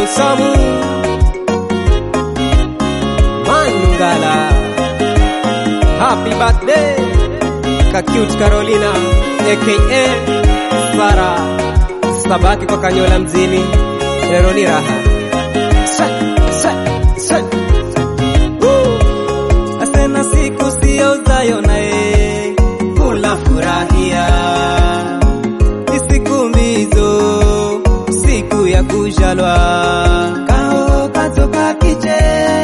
Usamu Mangala Happy birthday Kakute Carolina aka Sara Sabaki kwa Kanyola mzini lero ni raha Swe, swe, swe. Woo! Asena siku sio zayo naye kula furahia ni siku mbizo siku ya kujalwa kao katoka kiche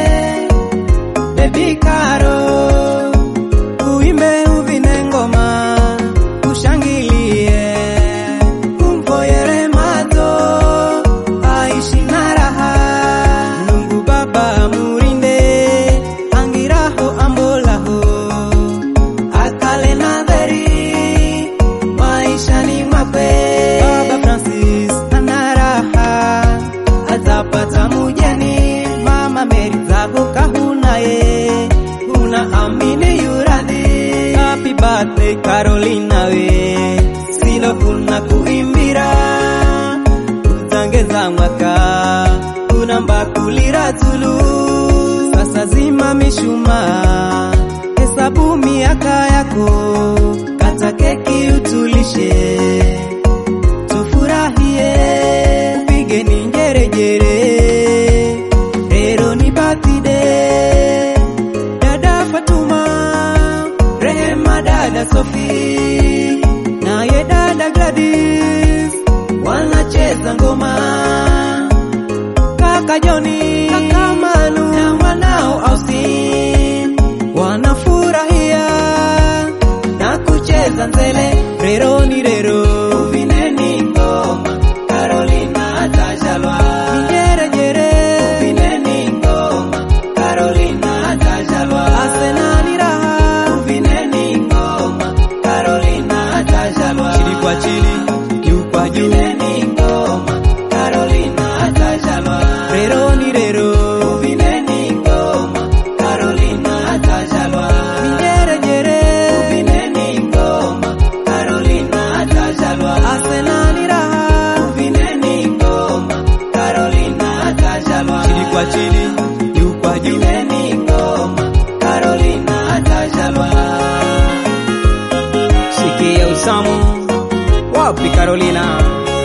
bebi karo uimbe uvine ngoma ushangilie kumvoyere mazo aishi na raha Mungu baba murinde angiraho ambolaho akale na dheri maishani mwakwe baba Francis ana raha atapata mujeni mama Mary zako kahunaye una amini yuradhi happy birthday Carolina we silo kuna kuimbira utangeza mwaka kuna mbakulira tulu sasa zima mishuma hesabu miaka yako kata keki utulishe tufurahie pigeni njerejere lero ni birthday dada Fatuma Rehema dada Sofi naye dada Gladys wanacheza ngoma kaka Joni kaka Manu na mwanao Austin wanafurahia na kucheza nzele rero ni rero uvineni ngoma Carolina atajalwa njerejere uvineni ngoma Carolina atajalwa asenani raha uvineni ngoma Carolina atajalwa chini kwa chini juu kwa juu uvineni ngoma Carolina atajalwa rero ni rero uvineni ngoma Carolina atajalwa njerejere uvineni ngoma Carolina atajalwa asenani raha uvineni ngoma Carolina atajalwa chini kwa chini juu kwa juu uvineni ngoma Carolina atajalwa Sikia usamu wapi Carolina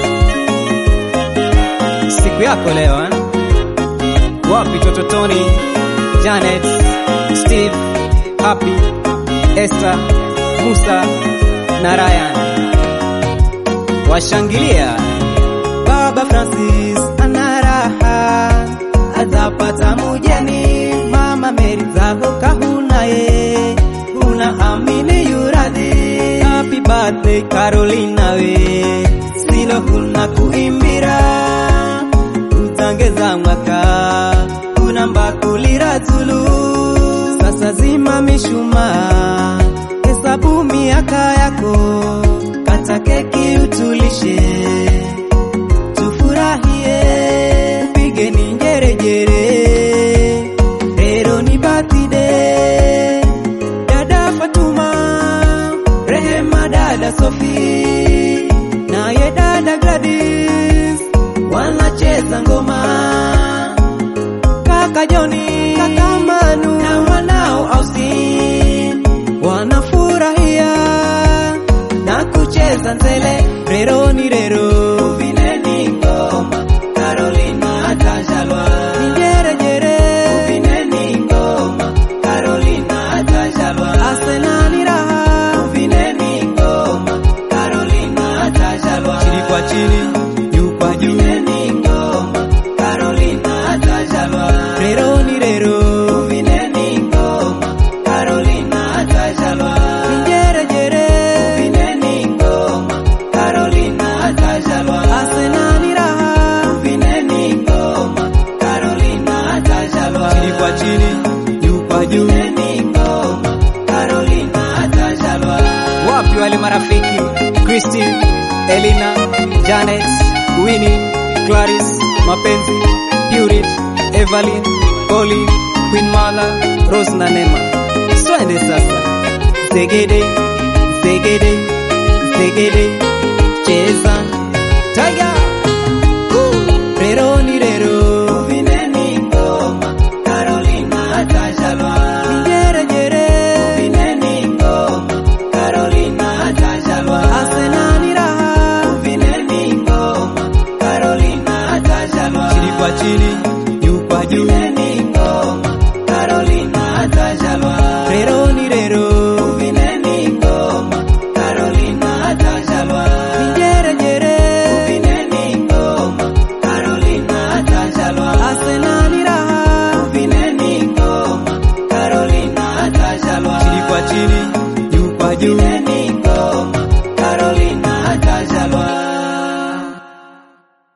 siku yako leo eh? wapi toto Tony Janet Steve Happy Esther Musa na Ryan washangilia Baba Francis ana raha atapata mujeni Mama Mary zako kahunaye una amini yuradhi Happy birthday Carolina we silo kuna kuimbira utangeza mwaka kuna mbakulira tulu sasa zima mishuma hesabu miaka yako kata keki utulishe tufurahie pigeni njerejere lero ni birthday dada Fatuma Rehema dada Sofi naye dada Gladys wanacheza ngoma kaka Joni kaka Manu na mwanao Austin wanafurahia na kucheza nzele rero ni rero uvineni ngoma Carolina atajalwa njerejere uvineni ngoma Carolina atajalwa asenani raha uvineni ngoma Carolina atajalwa chini kwa chini juu kwa juu uvineni ngoma Carolina atajalwa rero ni rero uvineni ngoma Carolina atajalwa njerejere uvineni ngoma Carolina atajalwa asenani raha uvineni ngoma Carolina atajalwa chini kwa chini juu kwa juu uvineni ngoma Carolina atajalwa wapi wale marafiki Christine Elina Janet Winnie Clarice Mapenzi Purit Evelyn Polly Queen Mala Rose na Nema swende sasa zegede zegede zegede cheza tiger